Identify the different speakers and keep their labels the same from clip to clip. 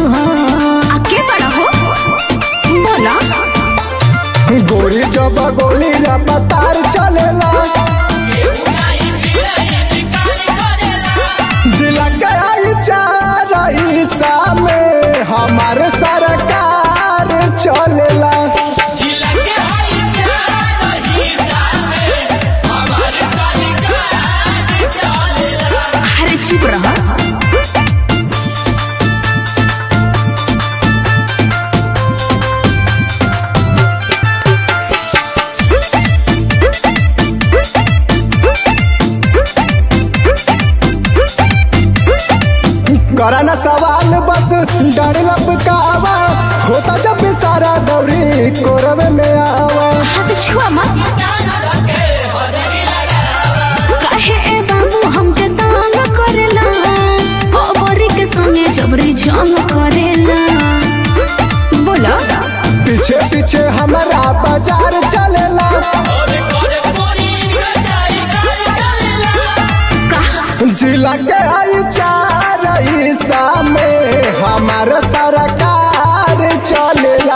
Speaker 1: तू हो आके बड़ा हो बोला
Speaker 2: गोरी जब गोली रफ्तार चलेला जिला के आई चार हिस्सा में हमारे सरकार चलेला
Speaker 1: अरे चुप रहो
Speaker 2: करा ना सवाल बस डर लपकावा होता जब भी सारा दौरी कोरवे में आवा
Speaker 1: हाथ छुआ मत काहे ए बाबू हमके तंग करेला ओ बोरी के संगे जबरी जंग करेला बोला
Speaker 2: पीछे पीछे हमारा बाजार चलेला जिला के आई चार हिस्सा में हमारे सरकार चलेला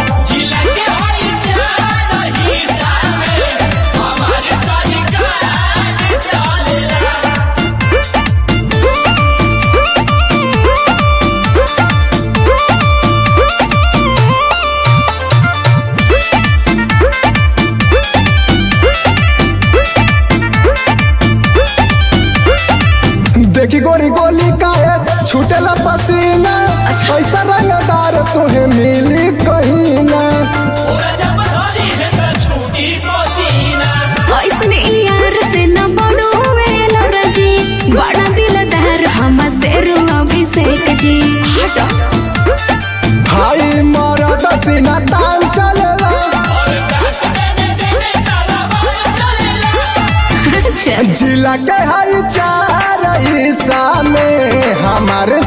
Speaker 2: देखी गोरी गोली काहे छूटेला पसीना ऐसा रंगदार तुहे मिली कहीं ना
Speaker 1: ऐसने यार से न बड़ो वेला रजी बड़ा दिलदार हम शेर अभिषेक जी हटो
Speaker 2: हाई मरद सीना तान चलेला
Speaker 1: अच्छा
Speaker 2: जिला के हई चार हिस्सा में हमारे